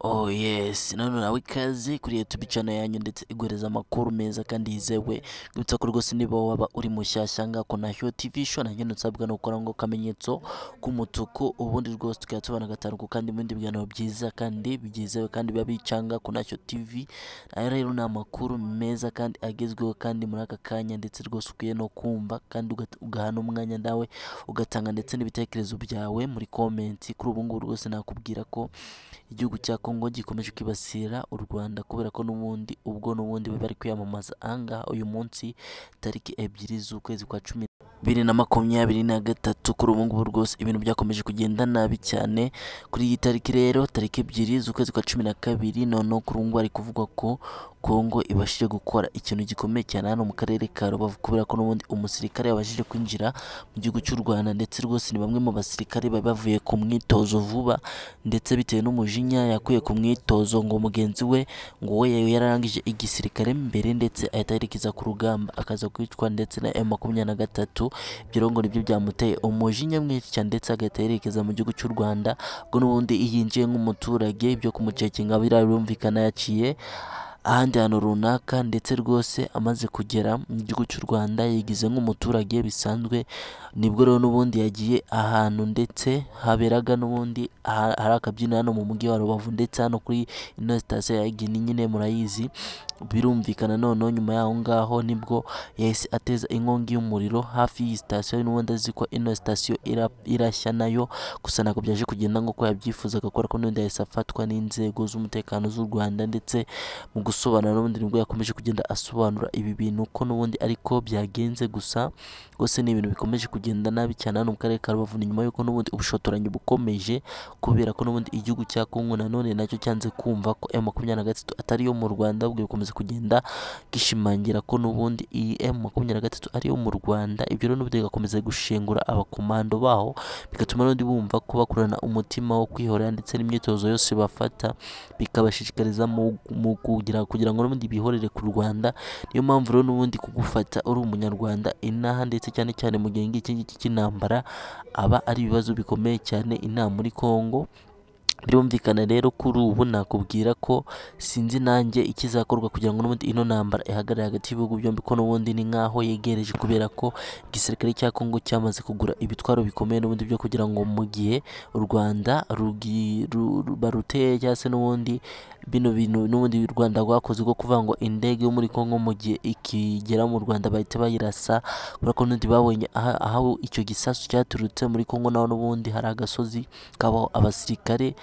Oh yes, none nawe ikaze kuri YouTube channel yanyu ndetse igoreza amakuru meza kandi yizewe gwitsa ko rwose niba waba uri mushyashya ngako na Hyo TV show na nyine nsabwa no gukora ngo kamenyetso k'umutuku ubundi rwose tukaba tubana gatanu ku kandi ibindi biganiro byiza kandi byizewe kandi biba bicanga ku Hyo TV aya rero ni amakuru meza kandi agezweho kandi muri aka kanya ndetse rwose ukwiye no kumva kandi ugat- ugahana umwanya nawe ugatanga ndetse n'ibitekerezo byawe muri comment kuri ubu ngubu rwose nakubwira ko igihugu cya Kongo gikomeje kwibasira u Rwanda kubera ko n'ubundi ubwo n'ubundi bari bari kwiyamamaza ahangaha uyu munsi tariki ebyiri z'ukwezi kwa cumi bibiri na makumyabiri na gatatu kuri ubu ngubu rwose ibintu byakomeje kugenda nabi cyane kuri iyi tariki rero tariki ebyiri z'ukwezi kwa cumi na kabiri noneho kuri ubu ngubu hari kuvugwa ko Kongo ibashije gukora ikintu gikomeye cyane hano mu karere ka Rubavu kubera ko n'ubundi umusirikare yabashije kwinjira mu gihugu cy'u Rwanda ndetse rwose ni bamwe mu basirikare bari bavuye ku mwitozo vuba ndetse bitewe n'umujinya yakuye ku mwitozo ngo mugenzi we ngo we yari yararangije igisirikare mbere ndetse ahita yerekeza ku rugamba akaza kwicwa ndetse na M23 ibyo rero ngo nibyo byamuteye umujinya mwinshi cyane ndetse agahita yerekeza mu gihugu cy'u Rwanda ubwo n'ubundi yinjiye nk'umuturage ibyo kumucekinga birumvikana yaciye ahandi hantu runaka ndetse rwose amaze kugera mu gihugu cy'u Rwanda yigize nk'umuturage bisanzwe nibwo rero n'ubundi yagiye ahantu ndetse haberaga n'ubundi aha- hari akabyiniro hano mu mujyi wa Rubavu ndetse hano kuri ino sitasiyo ya Gini nyine murayizi birumvikana noneho nyuma y'aho ngaho nibwo yahise ateza inkongi y'umuriro hafi y'iyi sitasiyo n'ubundi azi ko ino sitasiyo ira- irashya nayo gusa ntabwo byaje kugenda nk'uko yabyifuzaga kubera ko n'ubundi yahise afatwa n'inzego z'umutekano z'u Rwanda ndetse mu gusobanura n'ubundi nibwo yakomeje kugenda asobanura ibi bintu ko n'ubundi ariko byagenze gusa rwose ni ibintu bikomeje kugenda nabi cyane hano mu karere ka Rubavu ni nyuma y'uko n'ubundi ubushotoranyi bukomeje kubera ko n'ubundi igihugu cya Kongo nanone nacyo cyanze kumva ko M23 atari iyo mu Rwanda ahubwo bikomeza kugenda gishimangira ko n'ubundi iyi M23 ari iyo mu Rwanda ibyo rero n'ubundi bigakomeza gushengura abakomando baho bigatuma n'ubundi bumva ko bakurana umutima wo kwihorera ndetse n'imyitozo yose bafata bikabashishikariza mu, mu kugira kugira ngo n'ubundi bihorere ku Rwanda niyo mpamvu rero n'ubundi kugufata uri umunyarwanda inaha ndetse cyane cyane mu gihe ngiki ngiki cy'intambara aba ari ibibazo bikomeye cyane inaha muri Kongo birumvikana rero kuri ubu nakubwira ko sinzi nanjye ikizakorwa kugira ngo n'ubundi ino ntambara ihagarare hagati y'ibihugu byombi ko n'ubundi ni nk'aho yegereje kubera ko igisirikare cya Kongo cyamaze kugura ibitwaro bikomeye n'ubundi byo kugira ngo mu gihe u Rwanda rugi- ru- ru- baruteye cyangwa se n'ubundi bino bintu n'ubundi u Rwanda rwakoze rwo kuvuga ngo indege yo muri Kongo mu gihe ikigera mu Rwanda bahita bayirasa kubera ko n'ubundi babonye aha- aho icyo gisasu cyaturutse muri Kongo naho n'ubundi hari agasozi kabaho abasirikare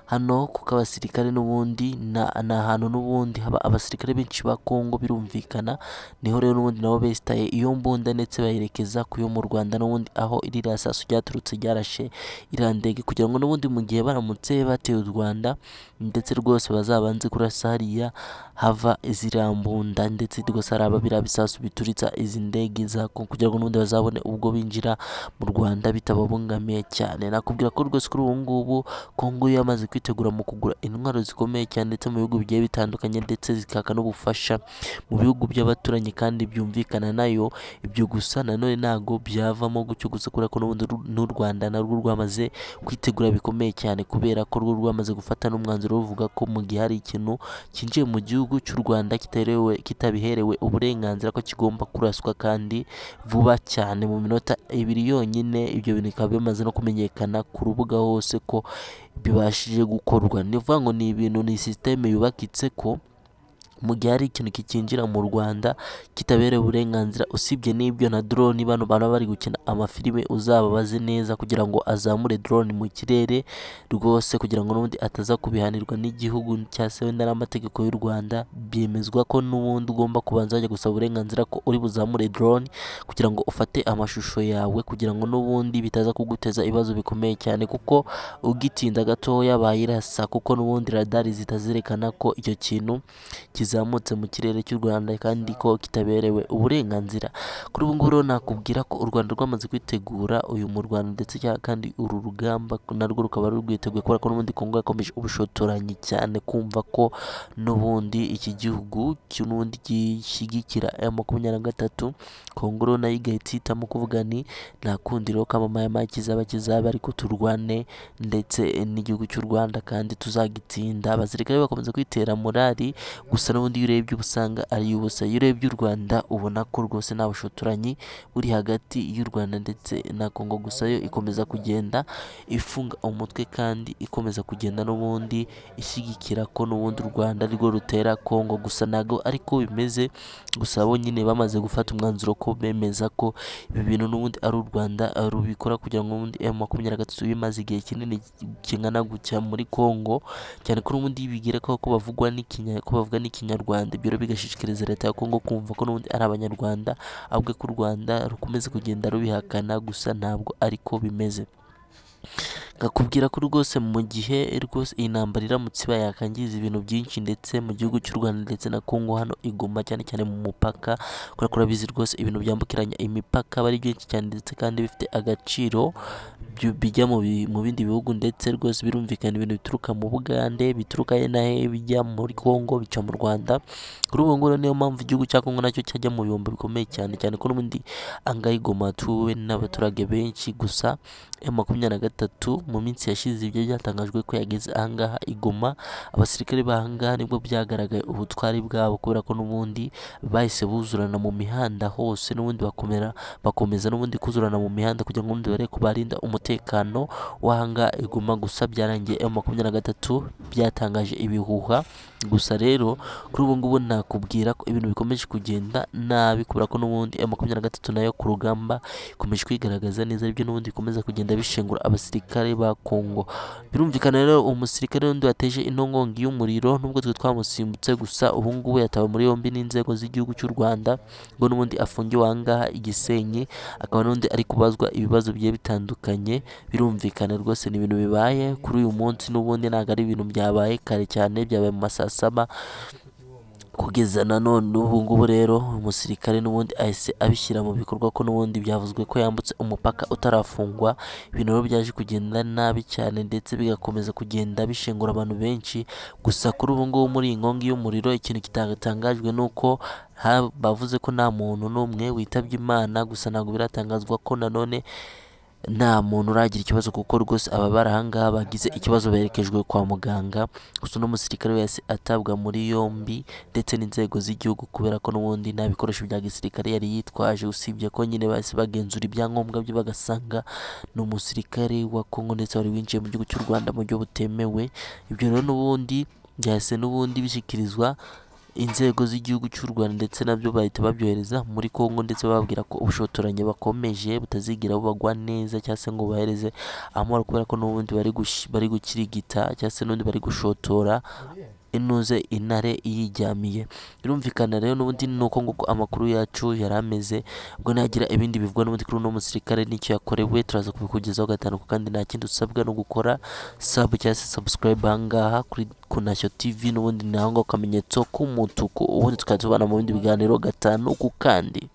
hano kuko abasirikare n'ubundi na- ni ahantu n'ubundi haba abasirikare benshi ba Kongo birumvikana niho rero n'ubundi nabo besitaye iyo mbunda ndetse bayerekeza ku yo mu Rwanda n'ubundi aho iri rasasu ryaturutse ryarashe iriya ndege kugira ngo n'ubundi mu gihe baramutse bateye u Rwanda ndetse rwose bazabanze kurasa hariya hava ziriya mbunda ndetse rwose hari aba biriya bisasu bituritsa izi ndege za Kongo kugira ngo n'ubundi bazabone ubwo binjira mu Rwanda bitababangamiye cyane nakubwira ko rwose kuri ubu ngubu Kongo yo yamaze kwitegura mu kugura intwaro zikomeye cyane ndetse mu bihugu bigiye bitandukanye ndetse zikaka n'ubufasha mu bihugu by'abaturanyi kandi byumvikana nayo ibyo gusa nanone ntago byavamo gutyo gusa kubera ko n'ubundi ru- n'u Rwanda narwo rwamaze kwitegura bikomeye cyane kubera ko rwo rwamaze gufata n'umwanzuro ruvuga ko mu gihe hari ikintu cyinjiye mu gihugu cy'u Rwanda kitarewe kitabiherewe uburenganzira ko kigomba kuraswa kandi vuba cyane mu minota ibiri yonyine ibyo bintu bikaba bimaze no kumenyekana ku rubuga hose ko bibashije gukorwa ni ukuvuga ngo ni ibintu ni sisiteme yubakitse ko mu gihe hari ikintu kikinjira mu Rwanda kitabereye uburenganzira usibye n'ibyo na drone bano baba bari gukina amafilime uzababaze neza kugira ngo azamure drone mu kirere rwose kugira ngo n'ubundi ataza kubihanirwa n'igihugu cyangwa se wenda n'amategeko y'u Rwanda byemezwa ko n'ubundi ugomba kubanza wajya gusaba uburenganzira ko uri buzamure drone kugira ngo ufate amashusho yawe kugira ngo n'ubundi bitaza kuguteza ibibazo bikomeye cyane kuko ugitinda gatoya bayirasa kuko n'ubundi radari zitazerekana ko icyo kintu kiza kizamutse mu kirere cy'u rwanda kandi ko kitaberewe uburenganzira kuri ubu ngubu rero nakubwira ko u rwanda rwamaze kwitegura uyu murwano ndetse cya- kandi uru rugamba narwo rukaba rwiteguye kubera ko n'ubundi kongo yakomeje ubushotoranyi cyane kumva ko n'ubundi iki gihugu n'ubundi gishyigikira aya makumyabiri na gatatu kongo rero nayo igahita ihitamo kuvuga ni nta kundi rero kamamaye kizaba kizaba ariko turwane ndetse n'igihugu cy'u rwanda kandi tuzagitsinda abasirikare bakomeza kwitera morali gusa n'ubundi iyo urebye uba usanga ari ubusa iyo urebye u rwanda ubona ko rwose nta bushotoranyi buri hagati y'u rwanda ndetse na kongo gusa yo ikomeza kugenda ifunga umutwe kandi ikomeza kugenda n'ubundi ishyigikira ko n'ubundi u rwanda rwo rutera kongo gusa ntabwo ariko bimeze gusa bo nyine bamaze gufata umwanzuro ko bemeza ko ibi bintu n'ubundi ari u rwanda eh, rubikora kugira ngo ubundi emu makumyabiri na gatatu bimaze igihe kinini kingana gutya muri kongo cyane ko n'ubundi bigira ko ko bavugwa n'ikinya ko bavuga n'ikinyarwanda ibyo rero bigashishikariza leta ya kongo kumva ko n'ubundi ari abanyarwanda ahubwo ko u rwanda rukomeza kugenda rubihakana gusa ntabwo ariko bimeze nkakubwira ko rwose mu gihe rwose iyi ntambara iramutse ibaye yakangiza ibintu byinshi ndetse mu gihugu cy'u Rwanda ndetse na Kongo hano iguma cyane cyane mu mupaka kubera ko urabizi rwose ibintu byambukiranya imipaka aba ari byinshi cyane ndetse kandi bifite agaciro byu- bijya mu bi- mu bindi bihugu ndetse rwose birumvikana ibintu bituruka mu Bugande bituruka he na he bijya muri Kongo bica mu Rwanda kuri ubu ngubu niyo mpamvu igihugu cya Kongo nacyo cyajya mu bihombo bikomeye cyane cyane ko n'ubundi angahe igoma atuwe n'abaturage benshi gusa ya makumyabiri na gatatu mu minsi yashize ibyo byatangajwe ko yageze ahangaha igoma abasirikare b'ahangaha nibwo byagaragaye ubutwari bwabo kubera ko n'ubundi bahise buzurana mu mihanda hose n'ubundi bakomera bakomeza n'ubundi kuzurana mu mihanda kugira ngo ubundi barebe ko barinda umutekano w'ahangaha igoma gusa byarangiye ya makumyabiri na gatatu byatangaje ibihuha gusa rero kuri ubu ngubu nakubwira ko ibintu bikomeje kugenda nabi kubera ko n'ubundi ya makumyabiri na gatatu nayo ku rugamba ikomeje kwigaragaza neza aribyo n'ubundi bikomeza kugenda bishengura abasirikare ba Kongo birumvikana rero umusirikare wundi wateje intongongi y'umuriro nubwo twe twamusimbutse gusa ubu ngubu yatawe muri yombi n'inzego z'igihugu cy'u Rwanda ngo n'ubundi afungiwe aha ngaha i Gisenyi akaba n'ubundi ari kubazwa ibibazo bigiye bitandukanye birumvikana rwose ni ibintu bibaye kuri uyu munsi n'ubundi ntabwo ari ibintu byabaye kare cyane byabaye mu ma saa saba kugeza na none ubu ngubu rero umusirikare n'ubundi ahise abishyira mu bikorwa ko n'ubundi byavuzwe ko yambutse umupaka utarafungwa ibintu rero byaje kugenda nabi cyane ndetse bigakomeza kugenda bishengura abantu benshi gusa kuri ubu ngubu muri iyi nkongi y'umuriro ikintu kitatangajwe ni uko ha- bavuze ko nta muntu n'umwe witabye imana gusa ntabwo biratangazwa ko nanone nta muntu uragira ikibazo kuko rwose aba bari aha ngaha bagize ikibazo berekejwe kwa muganga gusa uno musirikare wese atabwa muri yombi ndetse n'inzego z'igihugu kubera ko n'ubundi nta bikoresho bya gisirikare yari yitwaje usibye ko nyine bahise bagenzura ibyangombwa bye bagasanga ni umusirikare wa Kongo ndetse wari winjiye mu gihugu cy'u Rwanda mu buryo butemewe ibyo rero n'ubundi byahise n'ubundi bishyikirizwa inzego z'igihugu cy'u Rwanda ndetse nabyo bahita babyohereza muri Kongo ndetse bababwira ko ubushotoranyi bakomeje butazigira bubagwa neza cyangwa se ngo bahereze amahoro kubera ko n'ubundi bari gush- bari gukirigita cyangwa se n'ubundi bari gushotora inuze intare iyijyamiye birumvikana rero n'ubundi ni uko nguko amakuru yacu yari ameze ubwo nagira ibindi bivugwa n'ubundi kuri uno musirikare n'icyo yakorewe turaza kubikugezaho gatanu kandi nta kindi usabwa no gukora sabu cyangwa se subscribe aha ngaha kuri kunashyo tv n'ubundi ni aho ngaho akamenyetso k'umutuku ubundi tukajya tubana mu bindi biganiro gatanu ku kandi